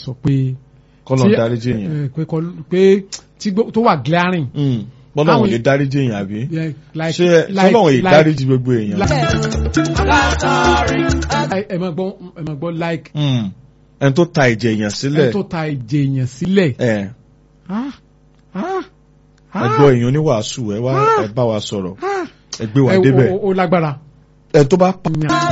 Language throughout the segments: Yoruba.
sọ pé kọ́lọ̀ tí- dáríjì èèyàn eh, pé kọ́- pé tí gbó- tó wà glaring Mm. bọ́lá wọn Àwọn- lè dáríjì èèyàn àbí yeah, like ṣé like sọlọ́wọ́n lè like- dáríjì gbogbo èèyàn. like- ẹ máa gbọ́ ẹ máa gbọ́ like Mm. ẹni tó ta ẹ̀jẹ̀ èèyàn ẹ sílẹ̀ tó ta ìjẹ èèyàn sílẹ̀ ẹ̀ ah ah ah ẹgbọ́ èèyàn oníwàásù ẹ wá ẹ bá wa sọ̀rọ̀ ah ẹ gbé wa ẹ débẹ̀ wo- ó lágbára ẹ tó bá pa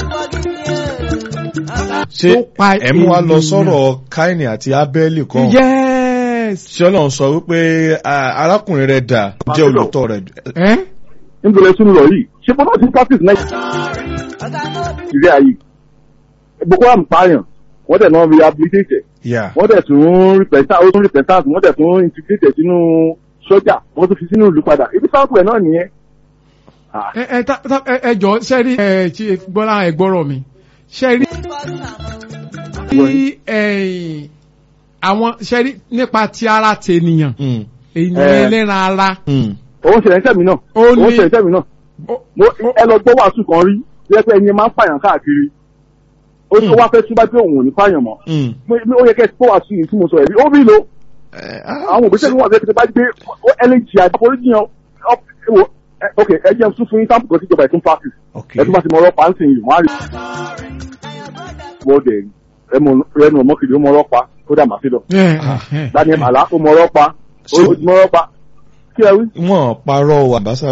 ṣé tó pa ẹ mú wa lọ ènìyàn. sọ̀rọ̀ Káínì àti Ábẹ́lì kan yes ṣé Ọlọ́run sọ wípé ah, arákùnrin rẹ̀ dà jẹ́ olùtọ́ rẹ̀ ẹ níbo lẹ tún lọ yìí ṣé bọ́lá ti practice náà ìrẹ́ ayé boko haram pààyàn wọ́n dẹ̀ náà rehabilitate ẹ̀ yà wọ́n dẹ̀ tún repentance ó tún repentance wọ́n dẹ̀ tún integrate ẹ̀ sínú sọ́jà wọ́n tún fi sínú ìlú padà ibi sáàpù ẹ̀ náà nìyẹn. Ah, ẹ ẹ ta- ta- ẹ- ẹ jọ ṣe rí ẹ Chief Bọ́lá ẹ gbọ́rọ̀ mi ṣe rí bí ẹ̀yìn àwọn ṣe rí nípa ti ara tènìyàn Mm. èèyàn Eh. ẹlẹ́ran ara Mm. òun ṣẹlẹ̀ ń tẹ̀mí náà Ó òun ní- ṣẹlẹ̀ ń tẹ̀mí náà ó- Mo- ẹ lọ gbọ́ wàásù kan rí bí ẹ pé ẹni máa ń pààyàn káàkiri ó tó Hmm. wá fẹ́ túbá pé òun ò ní pààyàn mọ́ Mm. Mo- mo- ó yẹ kẹ́ ẹ gbọ́ wàásù yìí tí mo sọ ẹ̀rí ó rí lo Eh, ah, àwọn òbí sẹ́ni wọ́n àti ẹ̀kẹ́tẹ́ bá gbé ẹlẹ́jì àforíjì yẹn ok ẹ jẹ́ tún fún yín sáàpù kan síjọba ẹ̀tún practice ok ẹ tún bá ti mọ ọlọ́pàá ń sìn yìí wọ́n á rí wọ́n dẹ̀ ẹnu ọmọkìlì ó mọ ọlọ́pàá ó dà màsídọ̀ ẹ, ẹ, ẹ. daniel màlá ó mọ ọlọ́pàá ó So- mọ ọlọ́pàá kí ẹ wí. wọ́n parọ́ àbáṣà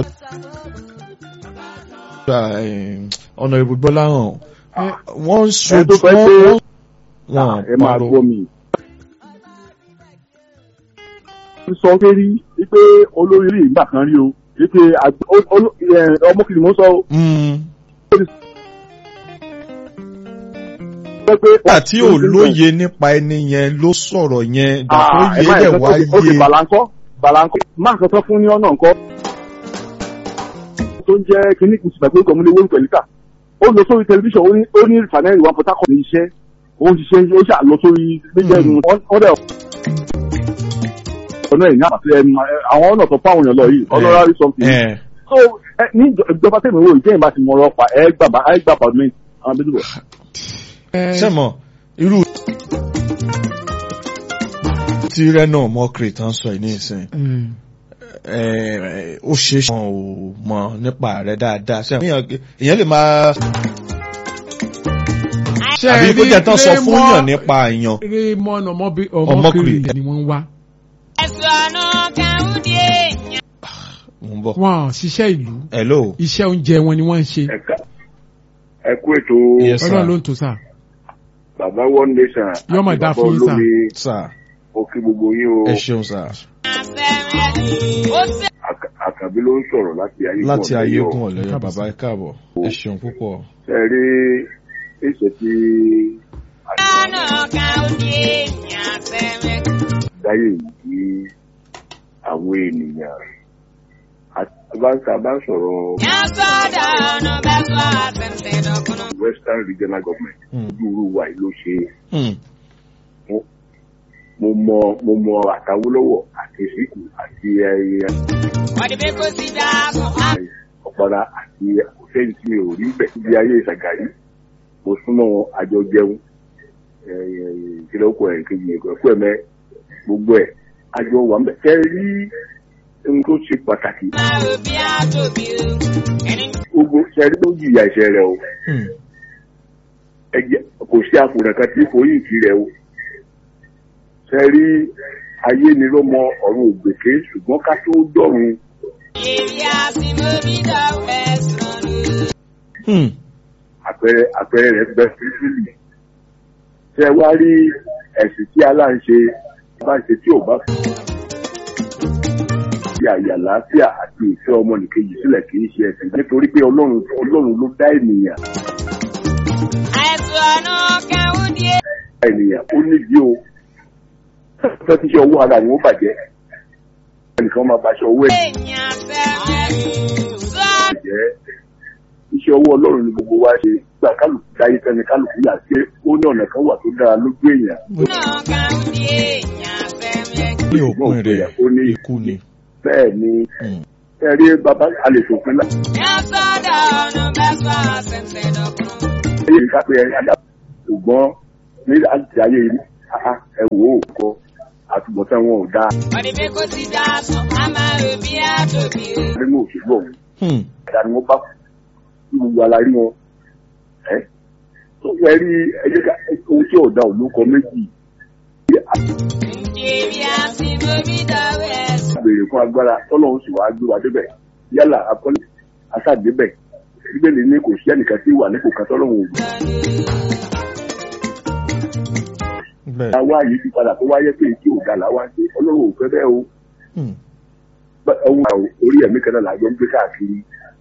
ọ̀nà ìbúgbọ́lá hàn Eh. wọ́n ń ẹ sojú tó fẹ́ pé wọ́n wọ́n ẹ máa parọ́ gbọ́ mi. ó sọ pé rí wípé olórí rí ìgbà kan rí o wípé àgbẹ̀- ó- ó- ẹ, ọmọkìlì mo sọ o Mm. pé pé. nígbà tí ò lóye nípa ẹni yẹn ló sọ̀rọ̀ yẹn ìgbà tó Ah, ẹ yé má dẹ̀ yẹ wá kó ó ti yé bàlánkọ́ bàlánkọ́ máa kan tán fún ní ọ̀nà nǹkan tó ń jẹ́ kínní kùsù pẹ̀lú orúkọ múlẹ̀ wọ́n pẹ̀lú ká ó lọ sórí tẹlifíṣàn ó ní ó ní rìfànẹ́rì wa Port Harcourt ní iṣẹ́ ó ń ṣiṣẹ́ ó ṣà lọ sórí méjèèjì wọ́n dẹ̀ ọ̀nà ẹ̀ ní àpàtì ẹnu àwọn ọ̀nà tó fáwọn èèyàn lọ yìí honorary something ẹ̀ so ẹ, ní ìjọ- ìjọba tẹ̀mí wo ìjẹ́yìn bá ti mọ ọ̀rọ̀ pa ẹ gbà bá ẹ gbà pàdé àwọn bíbí bọ̀. Ẹ, sẹ́mọ̀ irú tí rẹ́nà mọ́kìrì tán sọ yìí ní ìsìn mm. ẹ̀, ó ṣe é ṣe wọn ò mọ̀ nípa rẹ̀ dáadáa sẹ́mọ̀ èèyàn lè máa Ṣé àbí ẹ kó rí jẹ́ tán sọ fún Raymond- yàn nípa èèyàn Raymond ọmọbi- Ọmọkùnrin. ọmọkùnrin ni wọ́n ń wá mo ń bọ̀ wọn ò ṣiṣẹ́ ìlú hello iṣẹ́ oúnjẹ wọn ni wọ́n ń ṣe ẹ̀ka ẹ kú ètò Yes, sir. ọlọ́run ló ń tò sáà bàbá one nation Yọ́ mà dá fún yín, sir. sir ó kí gbogbo yín o ẹ ṣeun sir Àkà- àkàbí ló ń sọ̀rọ̀ láti ayé láti ayégun ọ̀lẹ́yọ̀. ọ̀lẹ́yọ̀ bàbá ẹ káàbọ̀ ẹ ṣeun púpọ̀ ṣe rí ìṣe tí àdáyé yìí àwọn ènìyàn àbáńkà bá sọ̀rọ̀ western regional government Hmm. ojú wa yìí ló ṣe Hmm. mo mọ mo mọ àtàwólọ́wọ̀ àti síkù àti ẹyẹ ọ̀pọ̀ra àti àkọsẹ́yìn tí mi ò rí bẹ̀ níbi ayé ìsàgàrí mo súnmọ́ wọn àjọ jẹun ìkìlọ̀ ọkọ̀ ẹ̀ kejì ẹ̀kọ́ ẹ̀mẹ́ gbogbo ẹ̀ àjọ wà ń bẹ̀ kẹ́ ẹ rí ohun tó ṣe pàtàkì gbogbo ṣẹ́rí ló jìyà ẹ̀ṣẹ̀ rẹ̀ o Hmm. ẹ̀jẹ̀ kò sí àfòràn kan tí foyín ìkí rẹ̀ o ṣẹ́rí ayé ni ló mọ ọ̀run ògbèké ṣùgbọ́n ká tó dọ̀run Hmm. àpẹẹrẹ àpẹẹrẹ rẹ̀ bẹ fífìlì ṣe wá rí ẹ̀sìn tí aláǹṣe bá ṣe tí ò bá fi fi àyè àlàáfíà àti ìfẹ́ ọmọnìkejì sílẹ̀ kì í ṣe ẹ̀sìn nítorí pé ọlọ́run ọlọ́run ló dá ènìyàn dá ènìyàn ó nídìí o fẹ́ kí iṣẹ́ owó ara ni ó bàjẹ́ ẹnìkan máa bá aṣọ owó ẹ̀ bàjẹ́ iṣẹ́ owó ọlọ́run ni gbogbo wa ṣe gbà kálukú dáyé fẹ́ni kálukú yà sí ó ní ọ̀nà kan wà tó dára lójú èèyàn ní òpin rẹ̀ ikú ni. bẹ́ẹ̀ ni Hmm. ẹ rí bàbá àlèṣòfin náà èyí ká pé ẹ̀yà dà ṣùgbọ́n ní àti ayé áá ẹ wò ó kọ àtúbọ̀tán wọn ò dáa ọ̀dẹ̀bẹ̀ kò ti dá sùn á máa rò bí àtòbí o. nínú òṣèlú ọ̀hún Hmm. ẹ̀dá ni wọ́n bá kú kí gbogbo alárí wọn ẹ́ tó fẹ́ rí ẹjẹ́ ká ohun tí ọ̀dà ò ló kọ méjì ǹjẹ́ bí a ti mọ bí dọ̀wọ́ ẹ̀sùn. béèrè fún agbára tọ́lọ́run sì wá gbé wa débẹ̀ yálà akọ́lé aṣáàdébẹ̀ bíbélì ní kò sí ẹnìkan tí wà nípò kan tọ́lọ́run ò gbé. bẹ́ẹ̀ àwa yìí ti padà tó wáyé pé kí òga làwa ṣe ọlọ́run ò fẹ́ bẹ́ẹ̀ o Hmm. Bẹ́- ohun àwọn orí ẹ̀mí kan náà làjọ ń gbé káàkiri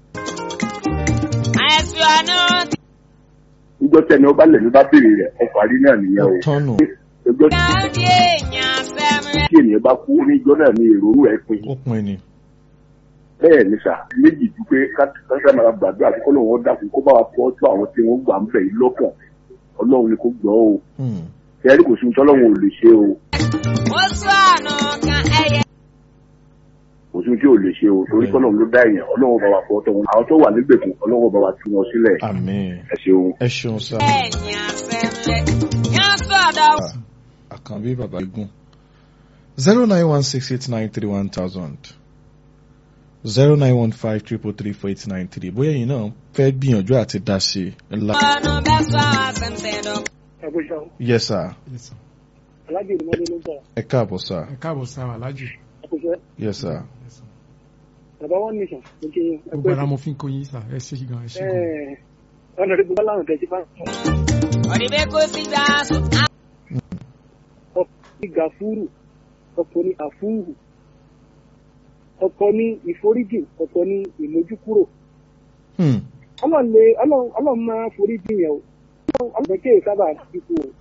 àìsàn àná níjọ́ tẹ́ni ọba lẹ̀mí bá béèrè rẹ̀ ọkọ̀ àrí náà nìyẹn o tọ́nù ẹjọ́ káàdì èèyàn sẹ́mrẹ́. tí ènìyàn bá kú níjọ́ náà ní èrò ẹ̀ pin ó pin ni bẹ́ẹ̀ ni sà méjì ju pé káṣíkà máa gbàdúrà kí kọ́lọ́run ó dákun kó bá wa fọ́ tó àwọn tí wọ́n gbà ń bẹ̀ yìí lọ́kàn ọlọ́run ni kò gbọ́ o Hmm. ẹ̀rí kò sí ohun tọ́lọ́run ò lè ṣe o ó sọ àná kan ẹyẹ. kò sí ohun tí ò lè ṣe o torí kọ́lọ́run ló dá èèyàn ọlọ́run bá wa fọ́ tọ́ wọn àwọn tó wà nígbèkùn ọlọ́run bá wa tú wọn sílẹ̀ àmín ẹ ṣeun. ẹ ṣeun sá èèyàn sẹ́mrẹ́. yàn sọ̀dọ̀. àkànbí bàbá igun zero nine one six eight nine three one thousand zero nine one five triple three four eight nine three bóyá ẹ̀yin náà fẹ́ gbìyànjú àti dá sí i ńlá. ọ̀nà bẹ́ẹ̀ sọ àṣẹ̀ǹtẹ̀ dọ̀. ẹgbẹ́sọ̀ yes sir Yes, sir. alájẹ ìdúmọ́lé ló ń bọ̀ ẹ káàbọ̀ sir ẹ káàbọ̀ sáà alájù ẹkùsẹ́ yes sir Yes, sir. bàbá wọn nìṣàn ló kí yín gbogbo ara mo fi ń kó yín sà ẹ ṣe gan ẹ ṣe gan. ọ̀nà rẹ̀ gbogbo láwọn tẹ̀sí bá ọ̀dẹ̀bẹ̀ kò ti dá sùn á ọkọ̀ ní gàfúrù ọkọ̀ ní àfúrù ọkọ̀ ní ìforíjìn ọkọ̀ ní ìmójúkúrò Hmm. ọlọ́run lè ọlọ́run ọlọ́run máa foríjìn yẹn o ọlọ́run ọlọ́run kéè sábà dínkù o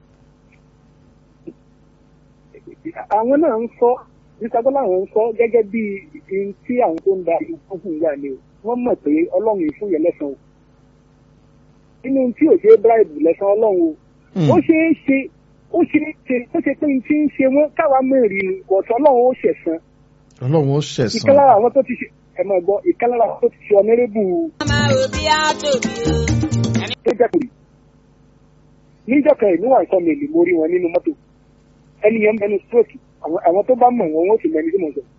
àwọn náà ń sọ nísàgbọ́n àwọn ń sọ gẹ́gẹ́ bí ihun tí àwọn tó ń da ìlú fún ìyá ni o wọ́n mọ̀ pé ọlọ́run yìí fún yẹn lẹ́sàn-án o nínú tí ò ṣe é bribe lẹ́sàn-án ọlọ́run o Hmm. ó ṣeé ṣe ó ṣeé ṣe ó ṣe pé n tí ń ṣe wọn káwa mẹ́rin ni ọ̀tọ̀ ọlọ́run ó ṣẹ̀san ọlọ́run ó ìkan ṣẹ̀san lára àwọn tó ti ṣe ẹ máa gbọ́ ìkan lára àwọn tó ti ṣe ọ̀nẹ́rẹ́bù á máa rò bí àtòbí o. tó jẹ́ kùrì níjọ́ kan ìlú wà nǹkan mèlì mo rí wọn nínú mọ́tò ẹni yẹn mẹnu stroke àwọn àwọn tó bá mọ̀ wọn wọ́n sì mẹni tí mo sọ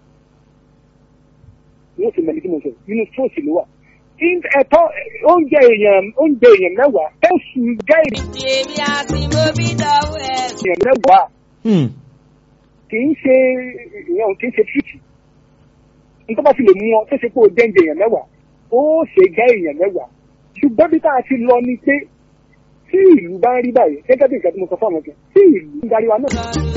wọ́n sì mẹni tí mo sọ nínú stroke ló wà In- ẹ̀tọ́ oúnjẹ èèyàn oúnjẹ èèyàn mẹ́wàá oṣù gáìrì ǹjẹ́ bí a ti mọ bí dọ̀wọ́ ẹ̀sùn. èèyàn mẹ́wàá Hmm. kì í ṣe ìyẹn kì í ṣe tírìtì nítorí bá fi lè mú ọ tó ṣe pé o jẹ́ǹjẹ èèyàn mẹ́wàá ó ṣe gá èèyàn mẹ́wàá ṣùgbọ́n bí tá a ti lọ ni pé tí ìlú bá ń rí báyìí gẹ́gẹ́ bí nǹkan tí mo sọ fáwọn kan tí ìlú ń darí wa náà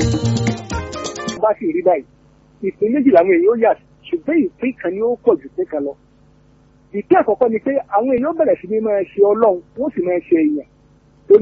bá sì rí báyìí ìpín méjì làwọn èèyàn ó yà ṣùgbọ́n ìpín kan ni ó pọ̀ jù pé kan lọ ìpín àkọ́kọ́ ni pé àwọn èèyàn bẹ̀rẹ̀ sí ní máa ṣe ọlọ́run wọ́n sì máa ṣe èèyàn torí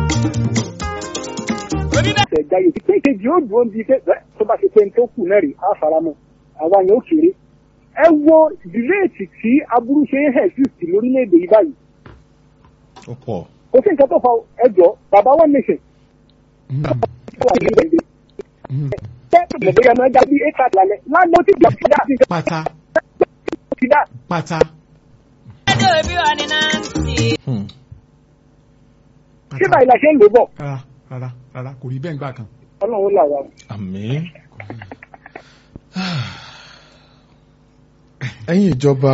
ẹsẹ̀ jáyé ìpín kejì ó dúró bíi pé ẹ, tó bá ṣe pé ní tó kù náà rí á faramọ́ àwa yẹn ó kéré ẹ wo dìrẹ́ẹ̀tì tí aburú ṣe ń hẹ̀ sí sí lórílẹ̀‐èdè yìí báyìí ó pọ̀ kò sí nǹkan tó fa ẹjọ́ bàbá one nation Hmm. wà ní ìgbẹ̀ǹdẹ̀ Hmm. tẹ́tù mọ̀gbẹ́yà máa dá bí éka lálẹ́ lánàá ó ti gbà sí dá sí pátá ti dá pátá ẹ̀dọ̀ bí wọ́n ní náà ń tì. Hmm. ṣé báyìí la ṣe ń lò bọ̀ rárá rárá rárá kò rí bẹ́ẹ̀ gbà kan. ọlọ́run là wà. àmín. ẹ̀yin ìjọba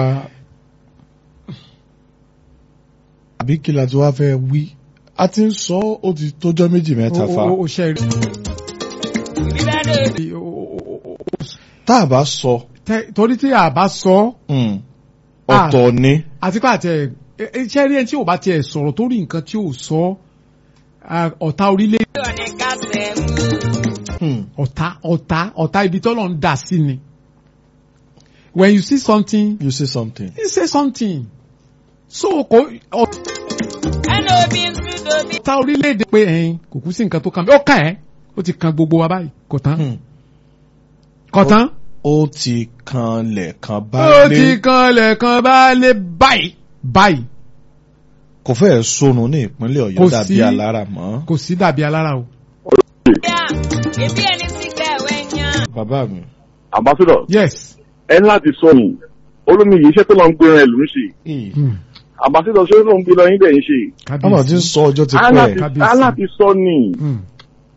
àbí kí la ti wá fẹ́ wí a ti ń sọ ó ti tójọ́ méjì mẹ́ta fa o o ṣe rí. bí bẹ́ẹ̀ dọ̀ o- o- o- o- o- tá a bá sọ tẹ- torí tí a bá sọ hmm, Ah. ọ̀tọ̀ ni àti pé àtẹ iṣẹ́ rí ẹni tí ò bá tiẹ̀ sọ̀rọ̀ tó rí nǹkan tí ò sọ ah, ọ̀tá orílẹ̀ bí wọ́n ní kásẹ̀ mú. Hmm, ọ̀tá ọ̀tá ọ̀tá ibi tọ́lọ̀ ń dà sí ni. when you see something you say something. you say something. so kò ẹnu òbí ń sùn dòbí. ọ̀tá orílẹ̀-èdè pé ẹ̀yin kò kú sí nǹkan tó kàn mí ó kàn ẹ́ ó ti kan gbogbo wa báyìí kò tán Hmm, kò tán. ó ti kanlẹ̀ kan bá ó lé ti kan lẹ̀kan bá lé báyìí báyìí kò fẹ́ sọnù ní ìpínlẹ̀ Kò ọ̀yọ́ dàbí sí- alára mọ́. kò sí dàbí alára o. bíà ebi ẹni sì kẹ̀wé yan. bàbá mi. ambassador yes. ẹ ní láti sọ yìí olómi yìí iṣẹ́ tó lọ ń gbéra ẹ̀ ló ń ṣe Ì, Hmm. ambassador ṣé ó ló ń gbé lọ yín dẹ̀ ń ṣe ọmọ tí ń kábíyèsí. sọ ọjọ́ ti á pẹ́ láti kábíyèsí. á láti sọ ni Hmm.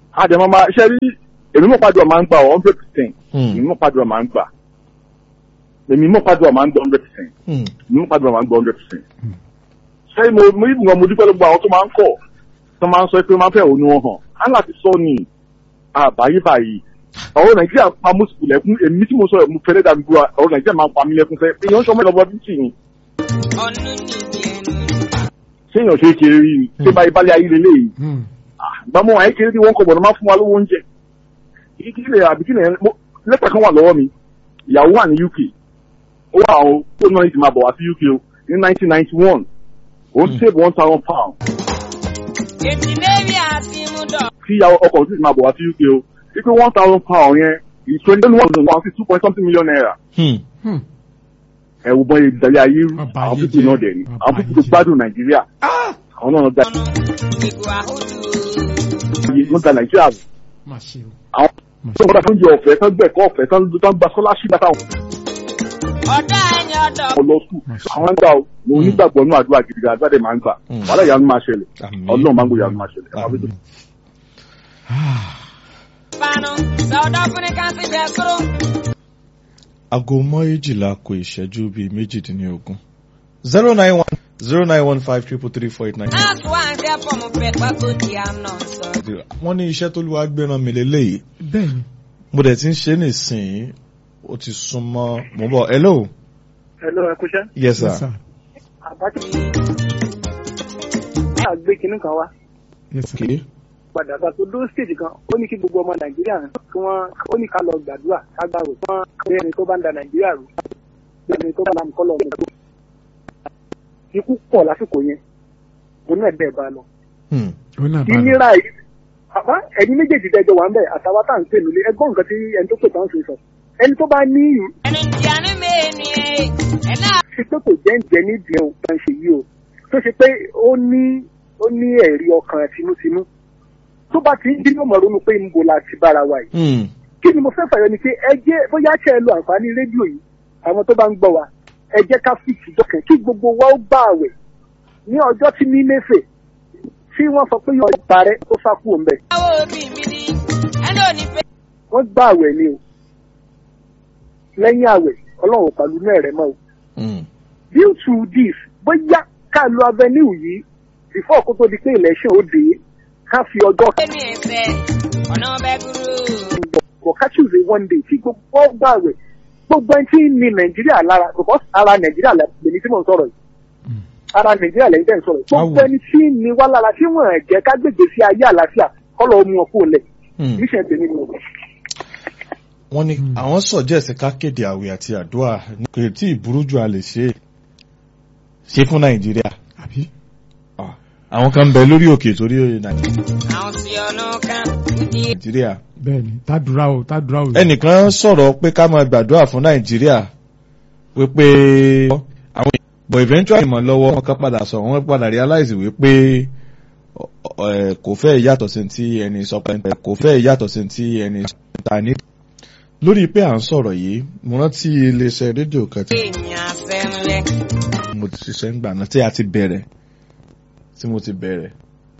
àdèmọ́ máa ṣe rí èmi mọ̀ pàdùn máa ń gbà hundred percent Hmm. èmi mọ̀ pàdùn máa ń gbà èmi mọ̀ pàdùn máa ń gbà hundred percent Hmm. èmi mọ̀ pàdùn máa ń gbà hundred percent. ṣé mo mo ìgbìmọ̀ mo dúpẹ́ lọ́gbọ̀ àwọn tó máa ń kọ̀ tó máa ń sọ pé máa ń fẹ́ òun wọn hàn á láti sọ ni àbáyé báyìí ọ̀rọ̀ nàìjíríà pa mú sùkùl lẹ́kún èmi tí mo sọ mo fẹ́rẹ́ dàbí gbọ́ ọ̀rọ̀ nàìjíríà máa ń pa mí lẹ́kún fẹ́ èèyàn sọ mẹ́lọ́bọ bíntì ni ọ̀nù nìyí ẹnu. séèyàn ṣe é kéré rí ni ṣé báyìí bálẹ̀ ayé lélẹ́yìí Hmm. gbàmọ́ àyè kéré tí wọ́n kọ̀ bọ̀dọ̀ máa fún wa lówó oúnjẹ kí kí lè àbí kí lè mo- lẹ́tà kan wà lọ́wọ́ mi ìyàwó wà ní UK ó wà ó tó náà ní ti máa bọ̀ wá sí UK o ní nineteen ninety one ó ń save one thousand pound ètì lẹ́bi àti mú dọ̀. kí ìyàwó ọkọ̀ sì ti máa bọ̀ wá sí UK o wípé one thousand pound yẹn is twenty one thousand one sí two point something million naira Hmm. Hmm. ẹ wo bọ́n ìdálẹ́ ayé rú Bàbá àwọn ayé pípé jẹ́. náà dẹ̀ ni Bàbá àwọn ayé pípé tó jẹ́. gbádùn Nàìjíríà àwọn náà gba ọ̀nù ìgò àhójú. wọ́n gba Nàìjíríà rú. Má ṣe o. àwọn Má tó ṣe ń gbọ́dọ̀ fún jẹ ọ̀fẹ́ tó ń gbẹ̀kọ́ ọ̀fẹ́ tó ń tó ń gba scholarship àtàwọn ọ̀dọ́ ẹni ọ̀dọ̀. ọmọ lọ sùn àwọn ń gbà ó mo onígbàgbọ́ nínú àdúrà gidi gan àdúrà dẹ̀ máa ń gbà Mm. wàhálà ìyanu máa ṣẹlẹ̀ Àmín. ọlọ́run máa ń gbé ìyanu máa ṣẹlẹ̀ Àmín. panu sọ̀dọ̀ fún ní káńtì jẹ́ kúrò. aago méjìlá kù ìṣẹ́jú bíi méjìdínlógún zero nine one zero nine one five triple three four eight nine. náàsì wà ń ṣe fọmù pẹ̀ pákó di àná sọ. wọ́n ní iṣẹ́ tó lùwà gbéran mi lélẹ́yìí Bẹ́ẹ̀ni. mo dẹ̀ ti ń ṣe nísìnyí ó ti súnmọ́ mo bọ̀ hello Hello, ẹ kúṣẹ́. yes Yes, sir sir. Àbájá náà gbé kinní kan wá Yes, sir. okay padà gba tó dó stage kan ó ní kí gbogbo ọmọ Nàìjíríà kí wọ́n ó ní ká lọ gbàdúrà ká gbàrò kí wọ́n kí ẹni tó bá ń da Nàìjíríà rú bí ẹni tó bá làm kọ́ lọ mọ̀ ikú pọ̀ lásìkò yẹn òun náà bẹ́ẹ̀ bá lọ. Hmm. Ó náà bá lọ. ìnira yìí àbá ẹni méjèèjì dẹjọ wà ń bẹ àtàwọn tá à ń pè nílé ẹgbọ́n nǹkan tí ẹni tó pè tán ṣe sọ ẹni tó bá ní ìlú ẹni tí a ní mẹ́ẹ̀ni ẹ̀ ẹ̀ náà. ṣe pé kò jẹ́ ń jẹ nídìí ẹ̀ òun ṣe yìí o tó ṣe pé ó ní ó ní ẹ̀rí ọkàn tinútinú tó bá ti ń dín ọmọ ronú pé ń bo la ti bára wa yìí Hmm. kí ni mo fẹ́ fàyọ ni pé ẹ jẹ́ bóyá ṣe ẹ lo àǹfààní rédíò yìí àwọn tó bá ń gbọ́ wa ẹ jẹ́ ká fi ìdọ́kẹ̀ kí gbogbo wa ó gbà àwẹ̀ ní ọjọ́ tí ní mẹ́fẹ̀ tí wọ́n sọ pé yóò parẹ́ tó sá kúrò ń bẹ̀ báwo bí mi ní ẹni ò ní fẹ́. wọ́n gbà àwẹ̀ ni o lẹ́yìn àwẹ̀ ọlọ́run pàlú náà rẹ̀ mọ́ o Hmm. due to this bóyá ká lo avenue yìí before kó tó di pé election ó dé ká fi ọjọ́ ẹnu ẹ̀fẹ̀ ọ̀nà ọbẹ̀ gúrú. bọ̀ ká choose a one day tí gbogbo gbà àwẹ̀ gbogbo ẹni tí ń ní nàìjíríà lára because ara nàìjíríà lèmi tí mò ń sọ̀rọ̀ yìí ara nàìjíríà lẹ́yìn tẹ́ ń sọ̀rọ̀ yìí gbogbo Awo. ẹni tí ń ní wá lára tí wọ́n jẹ́ ká gbègbè sí ayé àlàáfíà kọ́lọ̀ mú ọ kúrò lẹ̀ Hmm. mission tèmi ni o. wọ́n ní àwọn sọ̀jẹ́sì ká kéde àwẹ̀ àti àdúrà kò tí ì burú jù a lè ṣe é ṣe fún nàìjíríà Àbí? Ah, àwọn kan ń bẹ lórí òkè torí nàìjíríà. àwọn tí ọ̀nà kan ní nàìjíríà. Bẹ́ẹ̀ni. Tádùrá o, tádùrá o. ẹnìkan sọ̀rọ̀ pé ká máa gbàdúrà fún nàìjíríà wípé àwọn but eventually mọ̀ lọ́wọ́ wọn kan padà sọ wọ́n padà realize wípé ọ- ọ- ẹ̀, kò fẹ́ yàtọ̀ sí ti ẹni sọ pé kò fẹ́ yàtọ̀ sí ti ẹni ta ní. lórí pé à ń sọ̀rọ̀ yìí mo rántí iléeṣẹ́ rédíò kan tí èèyàn sẹ́ńlẹ̀. mo ti ṣiṣẹ́ ń gbà náà tí a ti bẹ̀rẹ̀ tí mo ti bẹ̀rẹ̀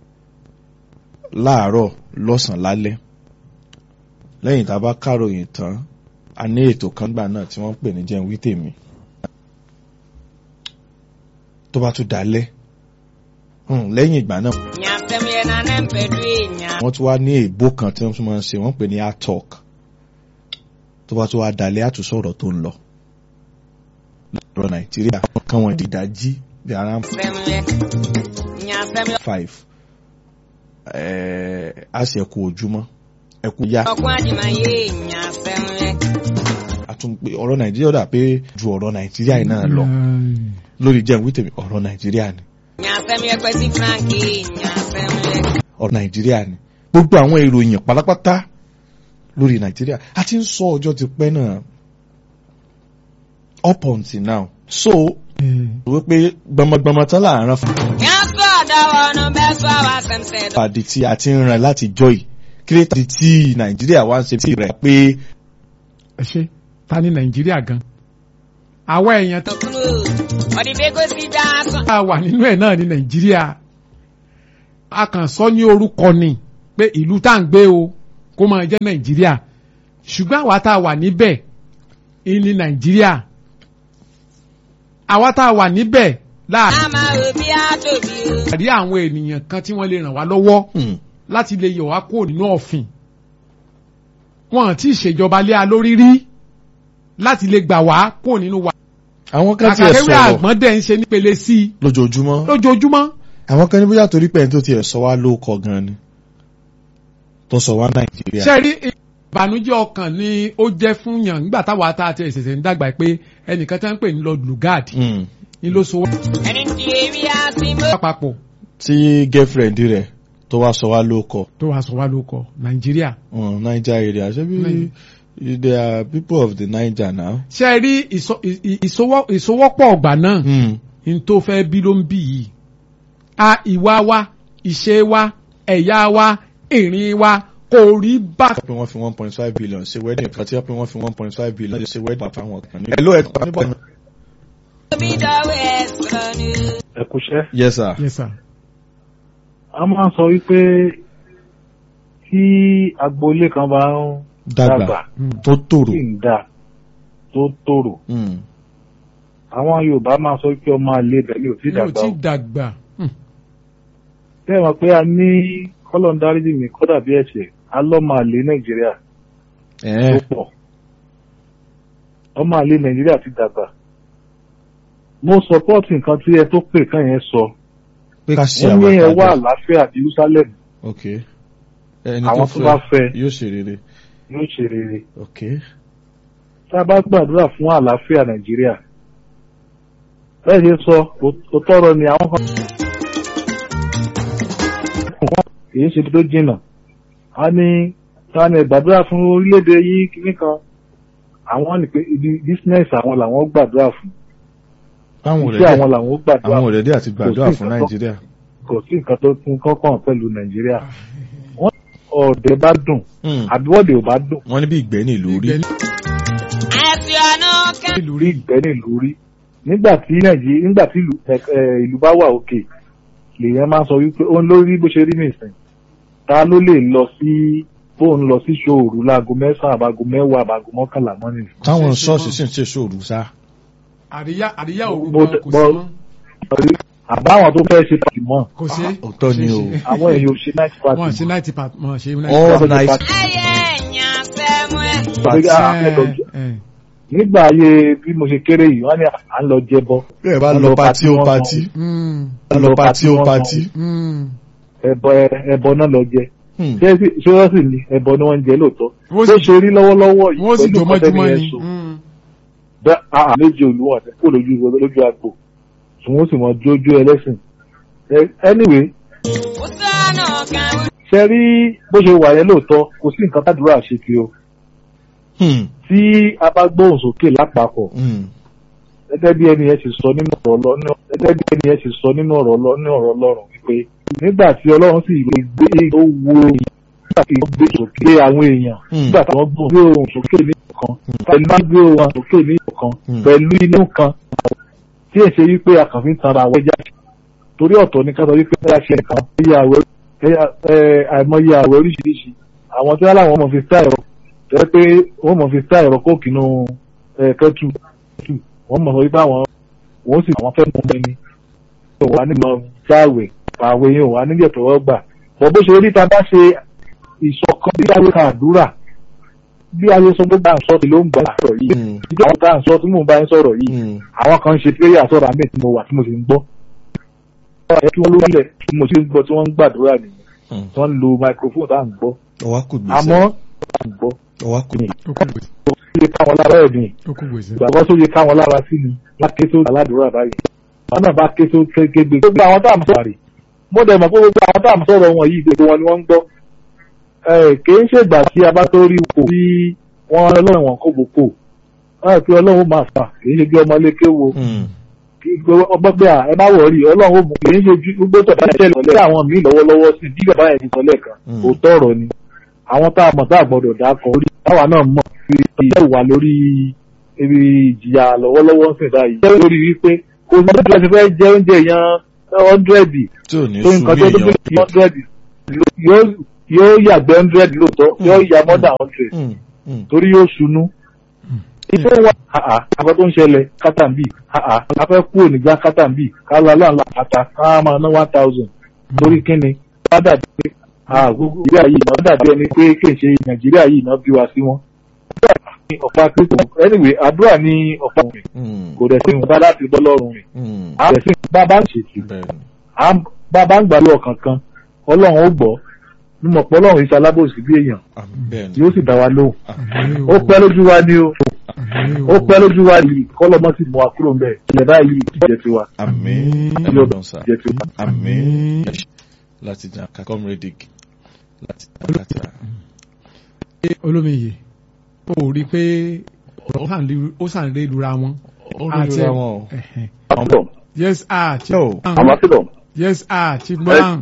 láàárọ̀ lọ́sàn-án lálẹ́ lẹ́yìn tá a bá káròyìn tán a ní ètò kan gbà náà tí wọ́n ń pè ní jẹun wí tèmi tó bá tún dalẹ́ hmm, lẹ́yìn ìgbà náà èèyàn sẹ́ńlẹ̀ náà ní mpẹ̀dú èèyàn. wọ́n tún wá ní èbó kan tí wọ́n tún máa ń ṣe wọ́n pè ní art talk tó bá tún wá dalẹ́ àtúnṣọ̀rọ̀ tó ń lọ lọ́rọ̀ nàìjíríà kan wọ́n dìdájí bí ara ń sẹ́ńlẹ̀ èèyàn sẹ́ńlẹ̀. five ẹ̀ẹ́ a sì ẹ̀kú ojúmọ́ ẹ̀kú yá ọkùn àdìmáyé èèyàn sẹ́ńlẹ̀. àtúnpé ọ̀rọ̀ nàìjíríà dà pé ju ọ̀rọ̀ nàìjíríà yìí náà lọ Ẹ̀, lórí jẹun wí tèmi ọ̀rọ̀ nàìjíríà ni èèyàn sẹ́ńlẹ̀ pẹ̀sí frank èèyàn sẹ́ńlẹ̀. ọ̀rọ̀ nàìjíríà ni gbogbo àwọn ìròyìn pátápátá lórí nàìjíríà a ti ń sọ ọjọ́ ti pẹ́ náà up until now so ẹ̀, wípé gbọmọgbọmọ tán láàárín fún èèyàn sọ ọ̀dọ̀ ọ̀nà bẹ́ẹ̀ sọ àwọn àṣẹmṣẹ́ dọ̀. àdì tí a ti ń ràn láti jọ yìí kírétà tí nàìjíríà wá ń ṣe tí rẹ̀ pé ẹ ṣe ta ni Nàìjíríà gan? Àwa èèyàn tó kúrò ọ̀dìbẹ́ kò sí dáa sọ. wà nínú ẹ̀ náà ní Nàìjíríà. A kàn sọ ní orúkọ ni. pé ìlú tá à ń gbé o kó máa jẹ́ nàìjíríà ṣùgbọ́n àwa tá a wà níbẹ̀ ìní nàìjíríà àwa tá a wà níbẹ̀ láàrin Màmá òbí àtòbí o. àrí àwọn ènìyàn kan tí wọ́n lè ràn wá lọ́wọ́ Hmm. láti lè yọ̀ wá kúrò nínú ọ̀fìn wọn àti ìṣèjọba lé a lórí rí láti lè gbà wá kúrò nínú wa àwọn kan tiẹ̀ kàkàkéwé sọ̀rọ̀ àgbọ̀n dẹ̀ ń ṣe nípele sí i lójoojúmọ́ lójoojúmọ́ àwọn kan ní bóyá torí pé ẹni tó tiẹ̀ sọ wá ló kọ gan ni tó sọ wá nàìjíríà. ṣe rí ìbànújẹ́ ọkàn ni ó jẹ́ fún yàn nígbà táwa tá a ti ṣẹ̀ṣẹ̀ ń dàgbà pé ẹnìkan tí wọ́n ń pè ní Lord Lugard Hmm. ni ló so wá Ẹni tí èmi á sí mọ́. papọ̀ tí girlfriend rẹ̀ tó wá sọ wá ló kọ tó wàá sọ wá ló kọ Nàìjíríà Hmm, Niger area ṣé bí Nàì- they are people of the Niger now. ṣe rí ìsọ- ì- ì- ìsọwọ́- ìsọwọ́pọ̀ ọ̀gbà náà Hmm. n tó fẹ́ bí ló ń bí yìí a ìwà wa ìṣe wa ẹ̀yà wa ìrìn wa kò rí bá pé wọ́n fi one point five billion ṣe wedding kan tí wọ́n pé wọ́n fi one point five billion ṣe wedding pa fáwọn kan ní. hello ẹ̀ pa níbọ̀. Òbí dọ̀wọ́ ẹ̀ sọ̀rọ̀ ni o. ẹ kúṣẹ́. yes sir. yes sir a máa ń sọ wípé tí agboolé kan bá ń dàgbà dàgbà Mm. tó tòrò. tí ń dà tó tòrò Hmm. àwọn Yorùbá máa sọ pé ọmọ àlè ibẹ̀ ni ò tí mi ò dàgbà tí o dàgbà Hmm. bẹ́ẹ̀ mọ̀ pé a ní kọ́lọ̀ ń dáríjì mi kódà bí ẹ̀ṣẹ̀ alọ́mọ àlè Nàìjíríà tó ẹ̀ pọ̀ ọmọ àlè Nàìjíríà ti dàgbà mo sọpọ́ọ̀tì nǹkan tí ẹ tó pè kàn yẹn sọ pé ká ṣe wọ́n ní ẹ wá àgbàdo. àlàáfíà Jerusalem ok ẹni àwọn tó tó bá fẹ́ fẹ́ yóò ṣe rere. yóò ṣe rere ok tá a bá gbàdúrà fún àlàáfíà nàìjíríà bẹ́ẹ̀ ṣe sọ ó tọrọ ni àwọn kan kì í ṣe ibi tó jìnnà a ní ta ni gbàdúrà fún orílẹ̀-èdè yìí kìíní kan àwọn ní pé ibi business àwọn làwọn gbàdúrà fún àwọn iṣẹ́ àwọn òrẹ́dẹ́ làwọn gbàdúrà àwọn fún òrẹ́dẹ́ àti gbàdúrà Kò sí fún nǹkan tó- nàìjíríà. kò sí nǹkan tó tún kọ́kàn pẹ̀lú nàìjíríà wọ́n ọ̀dẹ̀ bá dùn Hmm. àbíwọ́dẹ̀ ò bá dùn wọ́n ní bí ìgbẹ́ ní ìlú rí. Ìgbẹ́ Àti ọ̀nà kan. nílùú rí rí ìgbẹ́ nílùú rí nígbà tí nàìjíríà nígbà tí ìlú ẹ, ẹ, ìlú bá wà òkè lèèyàn máa sọ wípé ó ń lórí bó ṣe rí nìsín ta ló lè lọ sí bóun lọ sí ṣòòrù láago mẹ́sàn-án àbágo mẹ́wàá àbágo mọ́kànlá mọ́ nìyí. táwọn ṣe é ṣe ṣọ́ọ̀ṣì mọ́. sì ń ṣe sóòrù sá. àríyá àríyá òru Mo- gan kò sí mo- mọ́ àbáwọn tó fẹ́ ṣe pàtì mọ́ kò sí òótọ́ ni o. àwọn èèyàn ò ṣe night party wọn ṣe mọ́. náìtì pa wọn ṣe all Party. night Ayé ẹ̀yàn sẹ́mu ẹ̀. Tàbí ká a fẹ́ lọ jẹ- nígbà ayé bí mo ṣe kéré yìí wọ́n ní à ń lọ jẹbọ bẹ́ẹ̀ bá Wọ́n lọ lọ patí ó patí, patí wọ́n lọ patí ó wọ́n patí. ẹbọ ẹbọ náà lọ jẹ Hmm. ṣé sì- ṣé wọ́n sì ní ẹbọ ni wọ́n ń jẹ lóòótọ́ wọ́n bó sì ṣe rí lọ́wọ́lọ́wọ́ yìí wọ́n sì pẹ̀lú jọ kọ́tẹ́nì mọ́júmọ́ yẹn ni sùn bẹ́ẹ̀ àà méje olúwọ̀n àti kó lójú lójú agbo tí wọ́n sì mọ jójú ẹlẹ́sìn Ẹ- anyway Ó sọ̀nà kan. ṣe rí bó ṣe wà yẹn lóòótọ́ kò sí nǹkan tádùúrà ṣe kí o Hmm. tí a bá gbóhùn sókè lápapọ̀ Hmm. gẹ́gẹ́ bí ẹni yẹn ti sọ nínú ọ̀rọ̀ Ọlọ́run gẹ́gẹ́ bí ẹni yẹn ti sọ nínú ọ̀rọ̀ Ọlọ́run ní ọ̀rọ̀ Ọlọ́run wípé nígbà tí Ọlọ́run sì lè gbé ó wo nígbà tí wọ́n gbé sókè àwọn èèyàn Hmm. nígbà tí wọ́n gbé ohùn sókè ní ìkan pẹ̀lú máa gbé ohùn sókè ní ìkan Hmm. pẹ̀lú inú kan tí èsè wípé àkànfin tara àwọn ẹja torí ọ̀tọ̀ ní ká sọ wípé ẹ̀yà ṣe nǹkan ẹ̀yà àwẹ̀ ẹ̀yà- ẹ̀, àìmọye àwẹ̀ oríṣiríṣi àwọn tí wọ́n láwọn mọ̀ fi stá ẹ̀rọ tẹ́ pé wọ́n mọ̀ fi stá ẹ̀rọ kóòkì nù kẹ́tù wọ́n mọ̀ sọ wípé àwọn wọ́n sì àwọn fẹ́ mú ẹni tó wà nígbà jáwèé àwẹ̀ yẹn wà nígbà tó wọ́n gbà bọ̀ bó ṣe rí ta bá ṣe ìṣọ̀kan bí ayé kan àdúrà bí ayé sọ gbogbo àǹsọ́ ti ló ń gbà sọ̀rọ̀ yìí Hmm. ìjọ àwọn tá à ń sọ tí mò ń bá yín sọ̀rọ̀ yìí Hmm. àwọn kan ń ṣe prayer sọ̀rọ̀ àmì tí mo wà tí mo sì ń gbọ́. ọ̀rọ̀ kí wọ́n ló lẹ̀ tí mo sì ń gbọ́ tí wọ́n ń gbàdúrà nìyẹn Hmm. tí wọ́n ń lo microphone tá à ń gbọ́. ọwá kù gbèsè. àmọ́ tá à ń gbọ́ ọwá kù ó kú gbèsè ó yẹ káwọn lára ẹ̀ ní ó kú gbèsè ìgbàgbọ́ tó yẹ káwọn lára sí ni wọ́n ké tó aládùúrà báyìí. wọ́n náà bá ké tó kégbé gbogbo àwọn tá à ń sọ̀rọ̀ rè mo dẹ̀ mọ̀ pé gbogbo àwọn tá à ń sọ̀rọ̀ wọn yìí gbogbo wọn ni wọ́n ń gbọ́. ẹ kì í ṣègbà tí a bá tó rí ipò tí wọ́n ọlọ́run wọn kó gbogbo ẹ pé ọlọ́run máa fà kì í ṣe bí ọmọ ilé kéwo Hmm. ọgbọ́n pé à ẹ má wọ̀rí ọlọ́run ó mú kì í ṣe ju gbogbo tọ̀dá ṣẹlẹ̀ lọ́lẹ́ àwọn míì lọ́wọ́lọ́wọ́ sí bí bàbá yẹn ti sọ lẹ́ẹ̀kan Mm. òótọ́ ọ̀rọ̀ ni àwọn tá a mọ̀ tá a gbọ́dọ̀ dákọ̀ orí táwa náà mọ̀ fi ìyá ìwà lórí ibi ìjìyà lọ́wọ́lọ́wọ́ ń sìn báyìí jẹ́ lórí wípé kò sí ọdún tí wọ́n ti fẹ́ jẹ oúnjẹ yẹn ọ́ndrẹ́dì tí ò ní tó sùn nǹkan bí tó tó èèyàn bí ọ́ndrẹ́dì yóò yóò yàgbẹ́ hundred lóòótọ́ yóò yà more than hundred Mm, mm. torí yóò sunú. Iṣẹ́ wa àà àbá tó ń ṣẹlẹ̀ kátàmbì àà afẹ́ kúrò nígbà kátàmbì kálá láńlá àtà ká máa ná one thousand torí kíni wọ́n dàbí pé àà gbogbo nàìjíríà yìí náà dàbí ẹni pé kì í ṣe nàìjíríà yìí náà bí wa sí wọn. Àdúrà ní ọ̀pá kristu anyway àdúrà ní ọ̀pá rẹ̀ Mm, kò dẹ̀ sí nǹkan láti bọ́ lọ́rùn rẹ̀. mm. À dẹ̀ sí bàbá ń ṣètì bẹ́ẹ̀ni bàbá ń gbà lọ kankan ọlọ́run ó gbọ́ mímọ̀ pé ọlọ́run iṣẹ́ alábòsí bí èèyàn àmì bẹ́ẹ̀ni yóò sì dá wa lóhùn Àmín ó pẹ́ lójú wa ni o Àmín ó pẹ́ lójú wa yìí kọ́lọ́mọ́ sì mú wa kúrò ńbẹ̀ ilẹ̀ báyìí jẹ́ tiwa àmì Àmín. ọlọ́run sá jẹ́ tiwa. àmì Àmín. láti jà ká comrade láti jà kàtà. Ṣé olómiyè ó rí i pé ó sàn lè- ó sàn lè lura wọn. ó rí ra wọn o. Ẹ̀hẹ̀. Ambassador, yes ah chief Yo. Brown. ambassador, yes ah chief brown.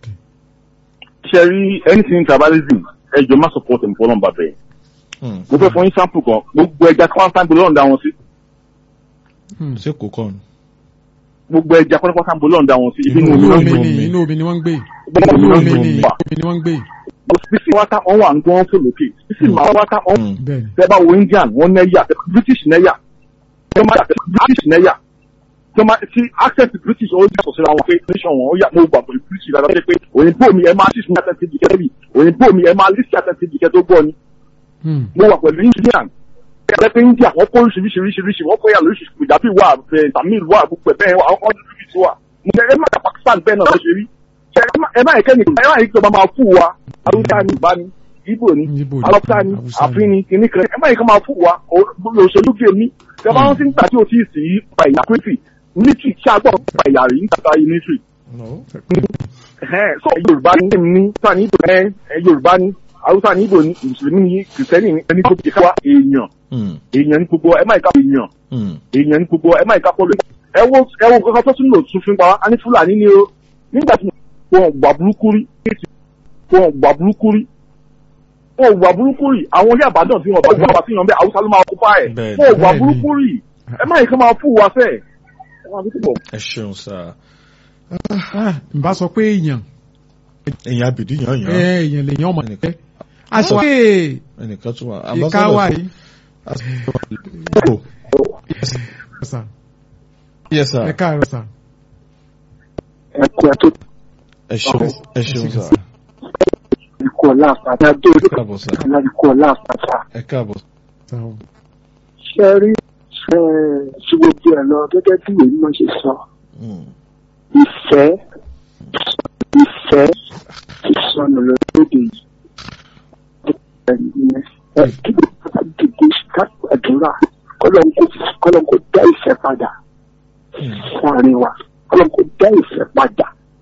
ṣe rí anything tribalism ẹ jọ má support ẹ̀ fọlọ́n bàbá ẹ̀. Mm. Mo fẹ́ fún yín sample kan, gbogbo ẹja kí wọ́n sáńgbó lọ́rùn dá wọn sí. Hmm. ṣé kò kàn ní. Gbogbo ẹja kí wọ́n sáńgbó lọ́rùn dá wọn sí. Ibi Inú inú inú omi omi ló ń ni omi. inú omi ni wọ́n ń gbé gbé. inú omi inú ni omi. inú omi ni wọ́n ń gbé Bísí wáta wọ́n wà ń gbọ́n fò lókè. Bísí màá wáta wọ́n Mm. bẹ́ẹ̀ ni. tẹ́ bá wo Indian wọ́n nẹ́yà British nẹ́yà. Tẹ́ máa yàtọ̀ British nẹ́yà. Tẹ́ máa ti access to British ó yàtọ̀ síra wọn pé nation wọn ó yà mo gbà pẹ̀lú British dáadáa pé òyìnbó mi ẹ máa ṣíṣe àtẹ̀tẹ̀ jìkẹ́ bí òyìnbó mi ẹ máa lísì àtẹ̀tẹ̀ jìkẹ́ tó gbọ́ ni. Hmm. mo wà pẹ̀lú indian ẹgbẹ́ pé india wọ́n kó oríṣiríṣiríṣiríṣi wọ́n kó yà lóríṣiríṣi ìdábì wà ẹ̀ tamil wà gbogbo ẹ̀ bẹ́ẹ̀ wà àwọn ọdún bíbí ti wà mo ṣe ẹ má dà pakistan bẹ́ẹ̀ náà ṣe rí ṣe ẹ má- ẹ má yẹ kẹ́ni ẹ má yẹ kí ọba máa fún wa haúsá ni ìbá ni ibo ni Ìgbò ni, alọ́pùsá ni Haúsá ni. àfin ni kìnní kan ẹ má yẹ kí máa fún wa o- òṣèlú gbé mi ṣe bá wọn ti ń gbà tí o ti sì í pa ìyà pẹ́tì military ṣe àgbọ̀ pa ìyà rẹ̀ nígbà military No. ẹ̀hẹ́n, so yorùbá ní èmi ní sáà ní ìbò ẹ ẹ yorùbá ní haúsá ní ìbò ní mùsùlùmí ní kìrìsìtẹ́nì ní ẹni tó ti ká wa èèyàn Mm. èèyàn ní gbogbo ẹ má ìka èèyàn Mm. èèyàn ní gbogbo ẹ má ìka pọlọ ẹ wo ẹ wo nǹkan tó tún lò tún fi ń pa wá a ní fúlàní ni o nígbà tí wọn gbà burúkú rí wọn gbà burúkú rí wọn gbà burúkú rí àwọn ilé àbádàn tí wọn bá gbà wá sí yan bẹ haúsá ló máa kó fá ẹ Bẹ́ẹ̀ni. wọn gbà Bẹ́ẹ̀ni. burúkú rí ẹ má ìka máa fún wa fẹ ẹ máa fi túbọ̀. ẹ ṣeun sá Ah, n bá sọ pé èèyàn ẹ̀yin abìdí yàn yàn èèyàn lèèyàn ọmọ Ẹnìkan. ẹ aṣọ pé ẹnìkan tún wà. ìka wà yìí Oh. sà yes sir ẹ káàárọ̀ sà. ẹ kú ẹ tó ẹ ṣeun ẹ ṣeun sá ikú ọlá àpáta dé ẹ káàbọ̀ sá ọlá ikú ọlá àpáta ẹ káàbọ̀ Sà o. ṣe rí ṣe ṣe gbogbo ẹ lọ gẹ́gẹ́ bí ìwé mímọ́ ṣe sọ Mm. ìfẹ́ ìfẹ́ ti sọnù lóde yìí ẹ kí ló bá dìde ká gbàdúrà kọlọ́n kó kọlọ́n kó dá ìfẹ́ padà sáàrin wa kọlọ́n kó dá ìfẹ́ padà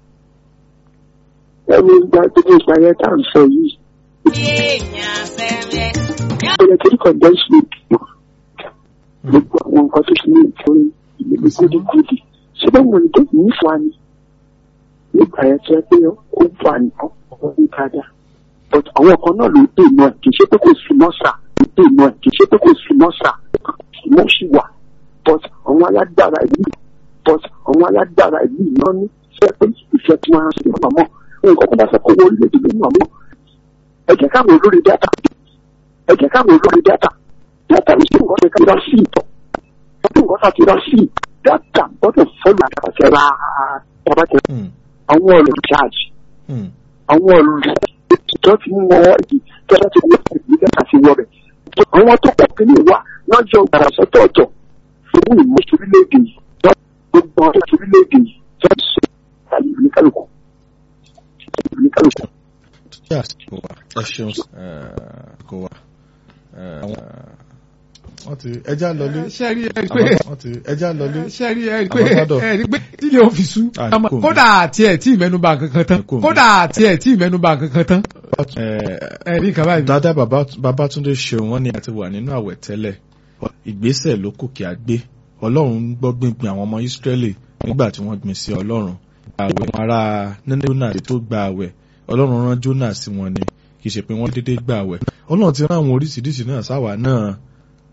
ẹni gba gbogbo ìgbà yẹn tá à ń sọ yìí èèyàn fẹ́rẹ́. ìpínlẹ̀ tó ní kọ̀ǹdẹ́sì gbogbo àwọn nǹkan tó ṣe ní ìtòrí ìlú gúdígúdí ṣé bá wọn tó ní fa ni nígbà yẹn tó yẹ pé ó wà ní ọkọ̀ ní dáadáa but àwọn kan náà ló dé náà kì í ṣe pé kò sí mọ́sà ló dé náà kì í ṣe pé kò sí mọ́sà wọ́n sì wà but àwọn alágbára ìlú but àwọn alágbára ìlú náà ní ṣe pé ìfẹ́ tí wọ́n á ṣe mọ̀ mọ́ nǹkan kan bá fẹ́ kó wọ orílẹ̀-èdè lónìí àmọ́ ẹ jẹ́ káwọn olórí dátà ẹ jẹ́ káwọn olórí dátà dátà ní sí nǹkan tó ká sí ìtọ̀ ọdún nǹkan tá a ti rà sí dátà gbọ́dọ̀ fọ́lù àtàkàtà rà tàbátẹ̀ Mm. àwọn ọ̀rọ̀ charge Mm. àwọn ọ̀rọ̀ tó ti mú wọn ẹ̀dì tẹ́lá ti wọ́n ẹ̀dì dátà ti wọ́ rẹ̀ àwọn tó pọ̀ kí ni wá lọ́jọ́ gbàrà sọ́tọ̀ọ̀tọ̀ fún ìmúṣe orílẹ̀-èdè yìí gbogbo ọ̀rọ̀ orílẹ̀-èdè yìí tó ń sọ àyè oníkálukú oníkálukú Yes, kò wá. ẹ ṣeun sá ẹ kò wá. ẹ àwọn wọ́n ti ẹja lọlé ṣe rí ẹ rí pé wọ́n ti ẹja lọlé. ṣe rí ẹ rí pé Ambassador. ẹ rí pé tílé ó fi sú Ah, Àmọ́ kò mí. kódà àti ẹ̀ tí ìmẹ́nubà kankan tán Kò mí. kódà àti ẹ̀ tí ìmẹ́nubà kankan tán ẹ ẹ rí nǹkan báyìí. dada Baba- Babátúndé ṣeun wọ́n ní àti wà nínú àwẹ̀ tẹ́lẹ̀ ìgbésẹ̀ ló kù kí a gbé Ọlọ́run ń gbọ́ gbìngbìn àwọn ọmọ Ísírẹ́lì nígbà tí wọ́n gbìn sí Ọlọ́run àwẹ̀ wọn ará Jónà tó gba àwẹ̀ Ọlọ́run rán Jónà sí wọn ni kì í ṣe pé wọ́n dédé gba àwẹ̀ Ọlọ́run ti rán àwọn oríṣiríṣi náà sáwà náà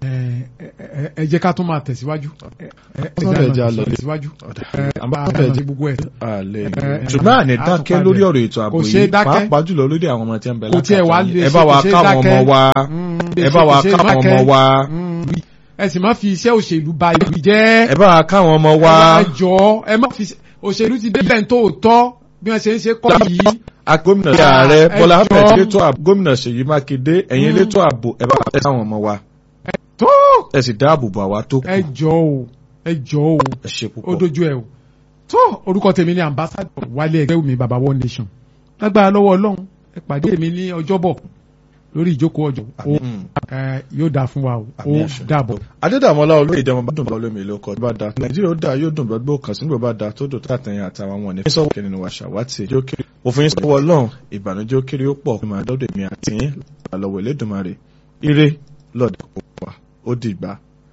ẹ ẹ jẹ́ ká tún máa tẹ̀síwájú. ẹ ẹ Ọ̀sán bẹ̀ jẹ́ máa àlọ́ tẹ̀síwájú. ẹ àmọ́ bá bẹ̀ a jẹ́- ṣe gbogbo ẹ̀. àlẹ́ ẹ, ṣùgbọ́n àní ẹ, dákẹ́ àtúpalẹ̀. lórí ọ̀rọ̀ ètò ààbò Kò ṣeé yìí dákẹ́. pàápàá jùlọ lórí àwọn ọmọ tí ń bẹ Kò tiẹ̀ wá lákàtà lè yìí. ẹ ṣe- bá wa kò ṣeé káwọn ọmọ dákẹ́. wa Mm, ẹ bá wa kò ṣe káwọn ọmọ mákẹ́. wa Mm, ẹ sì má fi iṣẹ́ òṣèlú ba ìlú jẹ́. ẹ bá wa káwọn ọmọ wa ẹ jọ ẹ má fi òṣèlú ti débẹ̀ tó tọ́ bí wọ́n ṣe ń ṣe kọ́ yìí. a gómìnà sí Ah, ààrẹ ẹ Bọ́lá jọ̀ọ́. Ahmed elétò ààbò gómìnà Ṣèyí Mákindé ẹ̀yin Mm. elétò ààbò ẹ bá wa tẹ sáwọn ọmọ wa tó ẹ sì dáàbò bò àwa tó kù ẹ jọ o ẹ jọ o ẹ ṣe ó púpọ̀. dojú ẹ o tó orúkọ tèmi ni ambassador wálé ẹgbẹ́ mi baba one nation lágbára lọ́wọ́ ọlọ́run ẹ pàdé mi ní ọjọ́bọ̀ lórí ìjókòó ọjọ́ ó Mm. ẹ, yóò dáa fún wa o ó Àmín àṣẹ. dàbọ̀. adédàmọ́lá olóyè ìdẹ́mọ bá dùn bá olómi ìlú ọkọ̀ bá da nàìjíríà ó dáa yóò dùn bá gbó kan sínú bá da tó dùn tó àtẹ̀yìn àtàwọn ọmọ ní sọ́wọ́ kẹ́ni ni wà ṣàwátì ẹjọ́ kiri òfin sọ́wọ́ ọlọ́run ìbànújẹ́ ó kiri ó pọ̀ máa dọ́dọ̀ èmi àti yín lọ́wọ́ elédùnmarè ire lọ́dọ̀ kò wá ó dìgbà.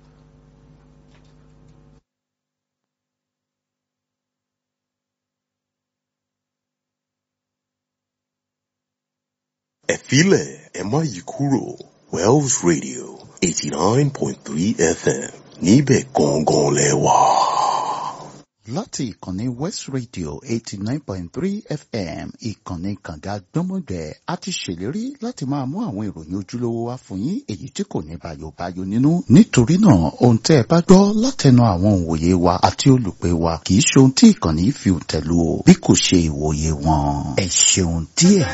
ẹ filẹ̀ ẹ má yí kúrò Wells Radio eighty nine point three FM níbẹ̀ gangan lẹ wà. láti ìkànnì west radio eighty nine point three fm ìkànnì kànga gbọ́mọgbẹ́ a ti ṣèlérí láti máa mú àwọn ìròyìn ojúlówó wá fún yín èyí tí kò ní bàyòbáyò nínú nítorí náà ohun tẹ́ ẹ bá gbọ́ látẹnu àwọn òǹwòye wa àti olùpẹ̀ wa kì í ṣe ohun tí ìkànnì fi tẹ̀lú o bí kò ṣe ìwòye wọn ẹ ṣeun díẹ̀.